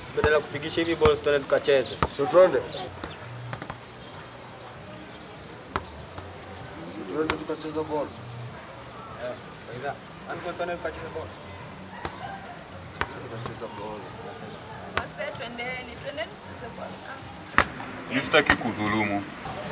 Si badala ya kupigisha hivi balls tuende tukacheze. So twende. So twende tukacheza ball. Eh, aidha. Anko tuende tukacheze ball. Tukacheza ball. Wase twendeni, twendeni tucheze bwana. Mimi sitaki kudhulumu.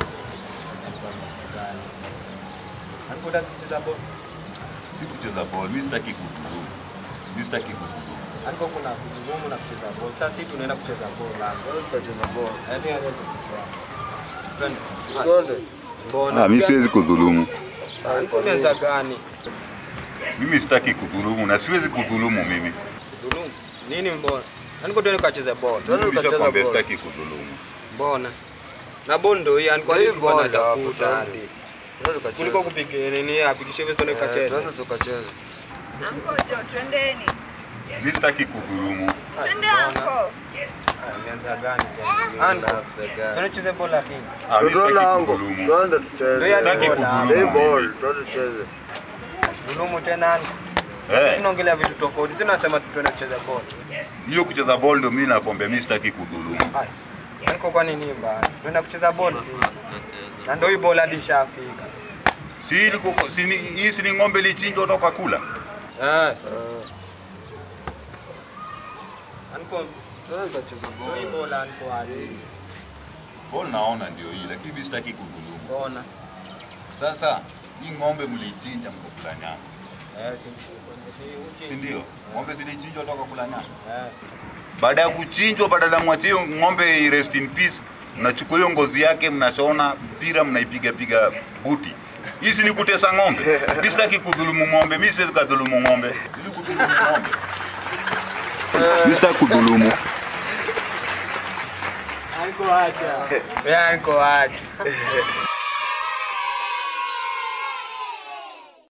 Anko unataka kucheza ball. Si kucheza ball, mimi sitaki kudhulumu. Mimi sitaki kudhulumu. Anko kuna kudhulumu na kucheza ball. Sasa sisi tunaenda kucheza ball lango. Twende tukacheza ball. Eh, tena tena. Twende. Twende. Mbona? Ah, mimi siwezi kudhulumu. Anko umeanza gani? Mimi sitaki kudhulumu na siwezi kudhulumu mimi. Kudhulumu. Nini mbona? Anko tuende tukacheze ball. Twende tukacheza Nishakwambia ball. sitaki kudhulumu. Mbona? Na ball ndio hii Anko Hii alikuwa ball hapo, anatafuta twende. hadi. Twende tukacheza. Kuliko kupiga nini apigishe hivi tuende Eh, tukacheze. Twende tukacheze. Anko jo, twendeni. Mimi sitaki kudhulumu. Twende anko. Imeanza gani? Anko. Tuende tucheze ball lakini. Ah, mimi Twende sitaki lango. kudhulumu. Twende Ndio tucheze. ya Sitaki ball, kudhulumu. Hii mimi. ball. Twende tucheze. Dhulumu tena Anko. Eh, Tunaongelea vitu tofauti. Si nasema tuende kucheza ball. hiyo kucheza ball ndio mimi nakwambia mimi sitaki kudhulumu. Ai. Anko kwa nini mbaya? Tunaenda kucheza ball si. Na ndio hii ball hadi ishafika. Si ilikuwa si ni- hii si ni ng'ombe lichinjwa toka kula. Eh. Anko Twende tukacheza ndio hii ball. ball Anko hadi. Ball naona ndio hii lakini mimi sitaki kudhulumu. Mbona? Sasa hii ng'ombe mlichinja mkakula nyama. Eh, si si Si uchi. ndio? Ng'ombe zilichinjwa toka kula nyama. Eh. Baada ya kuchinjwa, badala ya mwachie hiyo ng'ombe i rest in peace, mnachukua hiyo ngozi yake, mnashona mpira, mnaipiga piga buti. Hii si ni kutesa ng'ombe. Mimi sitaki kudhulumu ng'ombe, mimi siwezi kadhulumu ng'ombe. Ili kudhulumu ng'ombe. Mimi sitaki kudhulumu. Anko acha. Ya Anko acha.